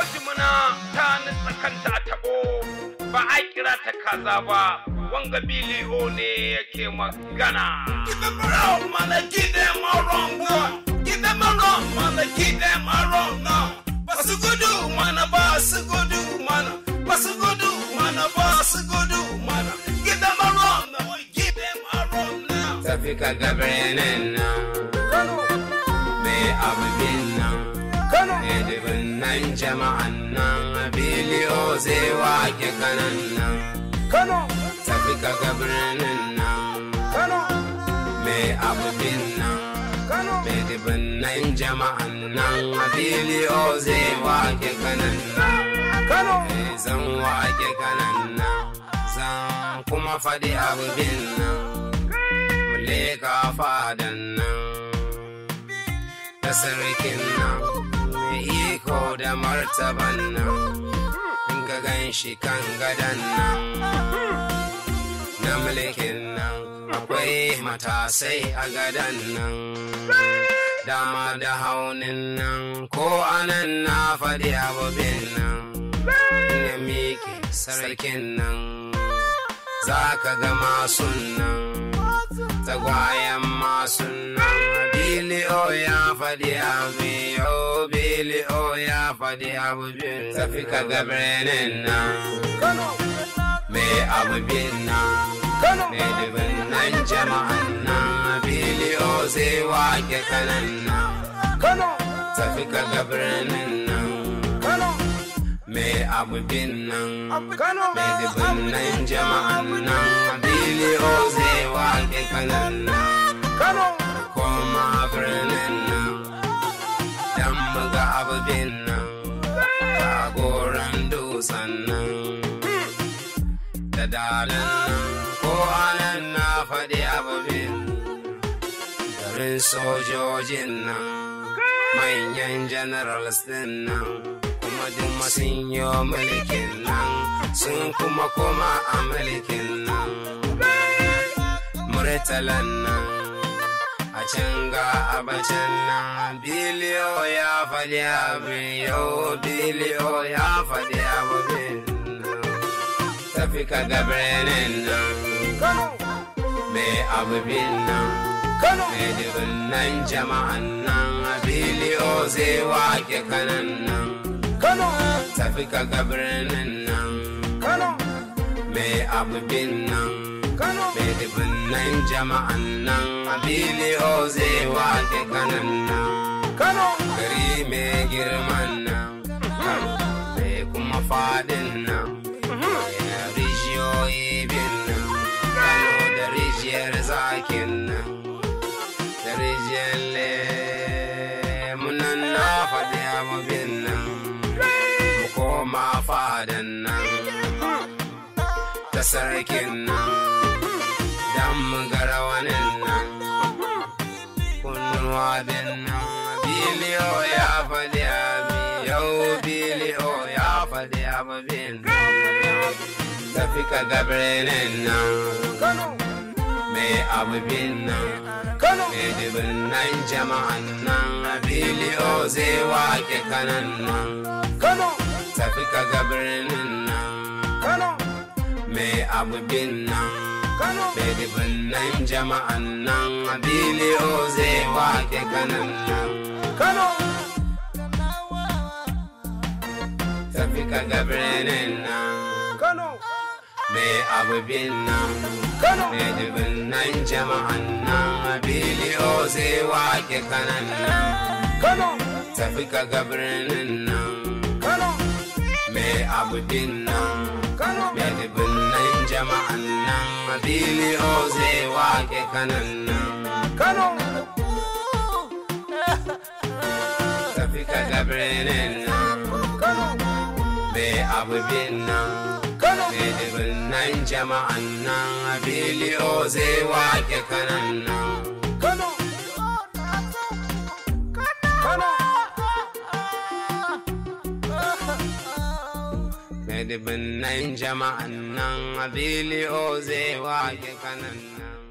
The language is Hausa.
jimina ta nutsa kanta a taɓo ba a kira ta kaza ba wanga biliyo ne yake magana. Give them a run, mana give them a run, give them a run, mana give them a run. Basu gudu mana basu gudu mana, basu gudu mana basu gudu mana. Give them a run, give them a run now. tafi ka ga birnin nan mai abin nan mai dubin nan jama'an nan biliyo zai wake kanan nan tafi ka ga birnin nan mai abin nan mai dubin nan jama'an nan biliyo zai wake kanan nan mai zan wake kanan nan zan kuma faɗi abin nan leka fadan nan da sarkin nan mai iko da martaban nan in ka gan shi kan gadan nan na mulkin nan akwai matasai a gadan nan dama da haunin nan ko anan na faɗi abubin nan ya miƙe sarkin nan za ka ga masu nan tagwayen masu nan biliyo ya faɗi abu yau biliyo ya faɗi abu bin tafi ka ga birnin nan mai abu bin nan mai dubin nan jama'an nan biliyo zai wake kanan nan tafi ka ga birnin nan mai abu bin nan mai dubin nan jama'an nan biliyo zai wake kanan nan koma birnin nan dan muga abu bin nan kagoran dusan nan da dalan nan ko anan na faɗi abu bin garin sojojin nan manyan generals din nan kuma duk sun yi mulkin nan sun kuma koma a mulkin nan murtalan nan a can ga abacin nan biliyo ya faɗi abin yau biliyo ya faɗi abin nan tafi ka ga birnin nan mai abin nan mai dubin nan jama'an nan biliyo zai wake kanan nan tafi ka ga birnin nan mai abin nan mai dubin nan jama'an nan biliyo zai wake kanan nan gari mai girman nan mai kuma fadin nan ya rijiyoyi bin nan kano da rijiyar zakin nan da rijiyar lemunan na faɗi abubin nan mu koma fadan nan ta sarkin nan dan mu gara wanin nan kunnuwa bin nan biliyo ya faɗi abi yau biliyo ya faɗi abubin tafi ka ga birnin nan mai abubin nan mai dubin nan jama'an nan biliyo zai wake kanan nan tafi ka ga birnin nan mai abubin nan mai dubin nan jama'an nan biliyo zai wake kanan nan tafi ka ga birnin nan mai abubin nan mai dubin nan jama'an nan biliyo zai wake kanan nan tafi ka ga birnin nan mai abubin nan mai dubin nan jama'an nan biliyo zai wake kanan nan tafi ka ga birnin nan mai abubin nan mai dubin nan jama'an nan biliyo zai wake kanan nan mai dubin nan jama'an nan biliyo zai wake kanan nan